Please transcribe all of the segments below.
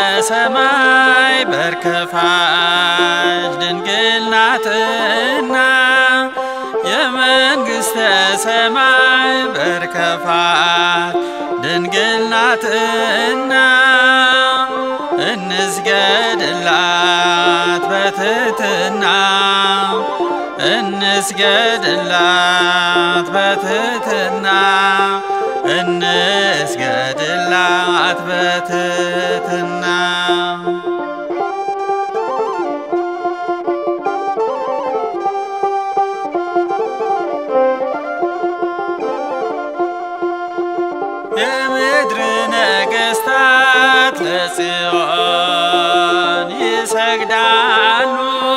ሰማይ በር ከፋች ድንግል ናትና የመንግሥተ ሰማይ በር ከፋች ድንግል ናትና እንስገድላት በትሕትና እንስገድላት በትሕትና እንስገድላት በትሕትና የምድር ነገሥታት ለጽዮን ይሰግዳሉ።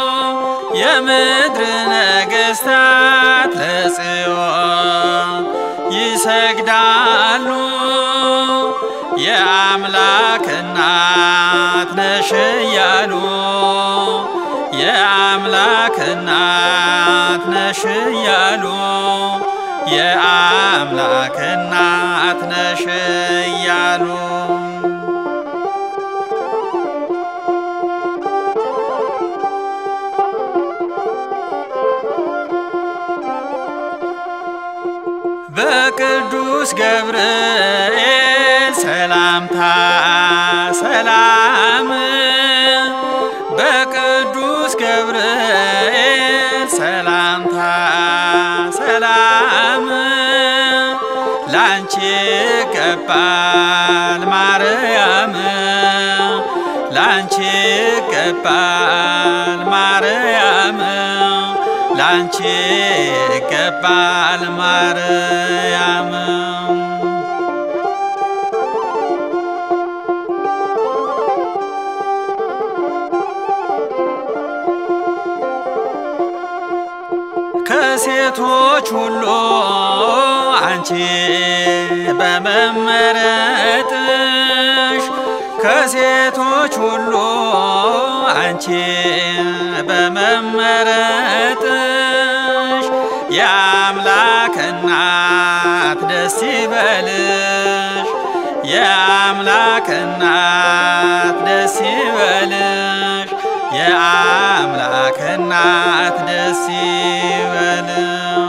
የምድር ነገሥታት ለጽዮን ይሰግዳሉ። የአምላክ እናት ነሽ እያሉ የአምላክ እናት ነሽ እያሉ የአምላክ እናት ነሽ እያሉ በቅዱስ ገብርኤል ሰላምታ ሰላም በቅዱስ ገብርኤል ሰላምታ ሰላም ላንቺ ይገባል ማርያም ላንቺ ይገባል ማርያም ላንቺ ይገባል ማርያም ከሴቶች ሁሉ አንቺ በመመረጥሽ ከሴቶች ሁሉ አንቺ በመመረጥሽ የአምላክ እናት ደስ ይበልሽ የአምላክ እናት ደስ ይበልሽ የአምላክ እናት ደስ ይበልሽ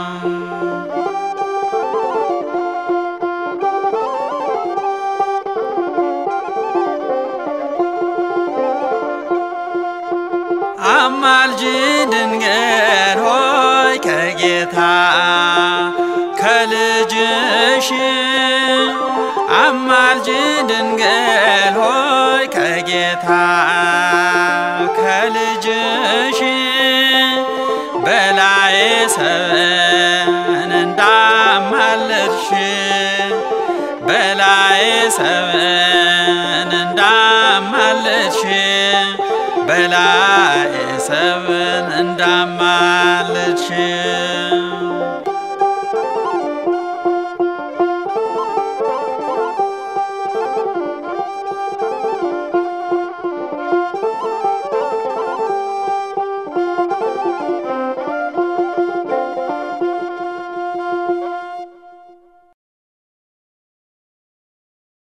አማልጅ ድንግል ሆይ ከጌታ ከልጅሽ አማልጅ ድንግል ሆይ ከጌታ ከልጅሽ በላይ ሰብን እንዳማለድሽ በላይ ሰብን እንዳማለድሽ በላይ ሰብን እንዳማለድሽ